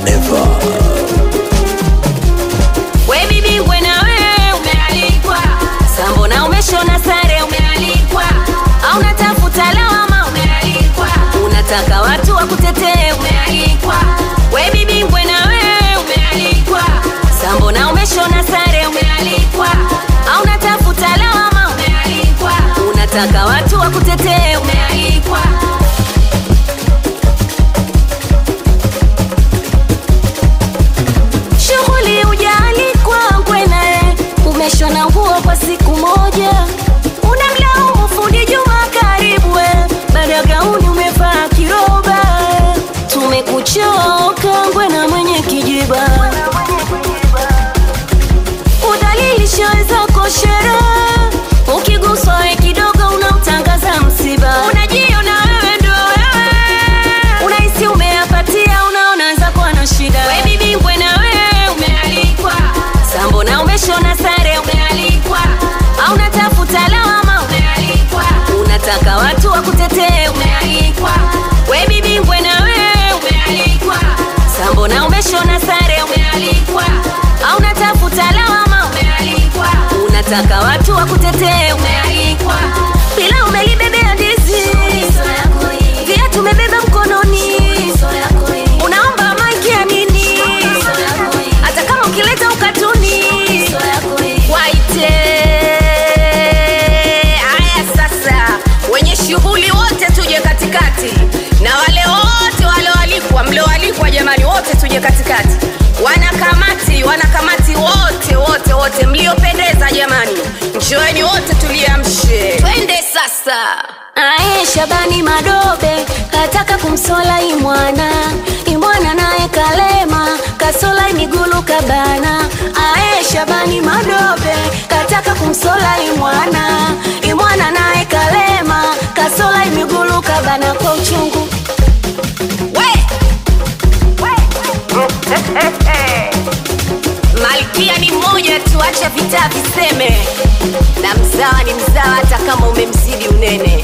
never. We bibi ngwe na wewe umealikwa, sambo na umeshona sare umealikwa, au unatafuta lawama umealikwa, unataka watu wakutetee umealikwa. We bibi ngwe na wewe umealikwa, sambo na umeshona sare umealikwa, au unatafuta lawama umealikwa, unataka watu wakutetee umealikwa. shughuli ujaalikwa ngwene umeshona nguo kwa siku moja unamlaumu fundi juma karibu we baada ya gauni umevaa kiroba tumekuchoka ngwena mwenye kijiba udhalilisha wenzako sherehe ukiguswa we kidogo unamtangaza msiba unajiona wewe ndo wewe unahisi umeyapatia unaona zako ana shida we bibi ngwe na wewe umealikwa sambo na umeshona sare umealikwa au unatafuta lawama umealikwa unataka watu wakutetee umealikwa we bibi ngwe na wewe umealikwa sambo na umeshona sare umealikwa au unatafuta lawama umealikwa unataka watu wakutetee umealikwa bila umelibebea ndizi viatu umebeba mkononi unaomba maiki ya nini hata kama ukileta ukatuni waite haya sasa wenye shughuli wote tuje katikati na wale wote walioalikwa mlioalikwa jamani wote tuje katikati wanakamati wanakamati wote wote wote mliopendeza jamani njoeni wote tuliamshe twende sasa aye shabani madobe kataka kumsola imwana imwana naye kalema kasola migulu kabana aye shabani madobe kataka kumsola imwana imwana naye kalema kasola migulu kabana kwa uchungu we! malkia ni mmoja tu acha vita viseme na mzawa ni mzawa hata kama umemzidi unene